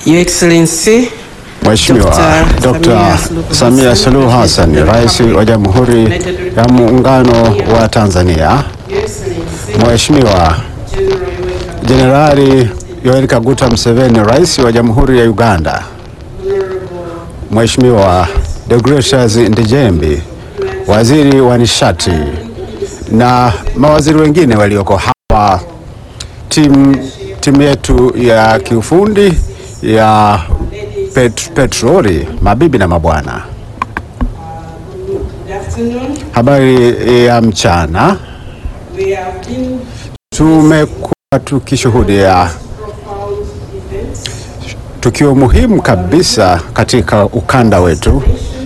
Your Excellency Mheshimiwa Dr. Dr. Samia Suluhu Hassan, Rais wa Jamhuri ya Muungano wa Tanzania, Mheshimiwa Jenerali Yoweri Kaguta Museveni, Rais wa Jamhuri ya Uganda, Mheshimiwa Deogratius Ndejembi, Waziri wa Nishati na mawaziri wengine walioko hapa, timu timu yetu ya kiufundi ya pet, petroli, mabibi na mabwana, habari ya mchana. Tumekuwa tukishuhudia tukio muhimu kabisa katika ukanda wetu.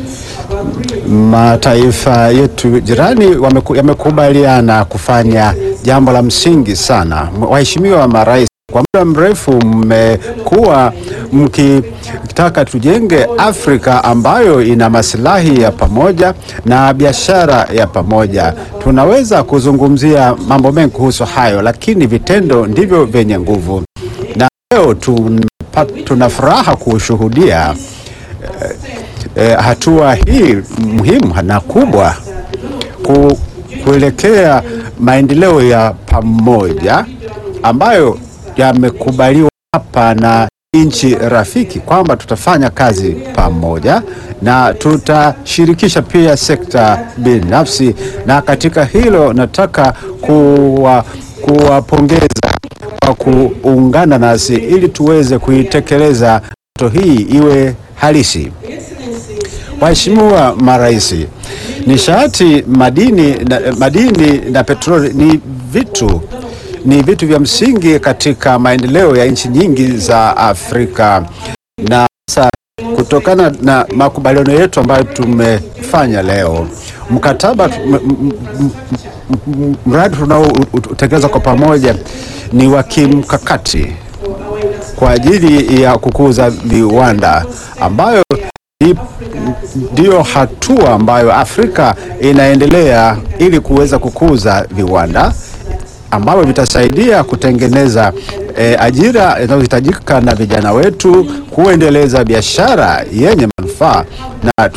Mataifa yetu jirani wameku- yamekubaliana kufanya jambo la msingi sana. Waheshimiwa marais, kwa muda mrefu mmekuwa mkitaka tujenge Afrika ambayo ina maslahi ya pamoja na biashara ya pamoja. Tunaweza kuzungumzia mambo mengi kuhusu hayo, lakini vitendo ndivyo vyenye nguvu, na leo tunapa- tuna furaha kushuhudia eh, hatua hii muhimu na kubwa ku, kuelekea maendeleo ya pamoja ambayo yamekubaliwa hapa na nchi rafiki kwamba tutafanya kazi pamoja na tutashirikisha pia sekta binafsi, na katika hilo nataka kuwa kuwapongeza kwa kuungana nasi ili tuweze kuitekeleza ndoto hii iwe halisi. Waheshimiwa marais, nishati, madini na, madini na petroli ni vitu ni vitu vya msingi katika maendeleo ya nchi nyingi za Afrika, na sasa kutokana na makubaliano yetu ambayo tumefanya leo, mkataba tu- m- m- m- m- mradi tunaotekeleza kwa pamoja ni wa kimkakati kwa ajili ya kukuza viwanda ambayo i- ndiyo hatua ambayo Afrika inaendelea ili kuweza kukuza viwanda ambavyo vitasaidia kutengeneza eh, ajira inayohitajika na vijana wetu, kuendeleza biashara yenye manufaa na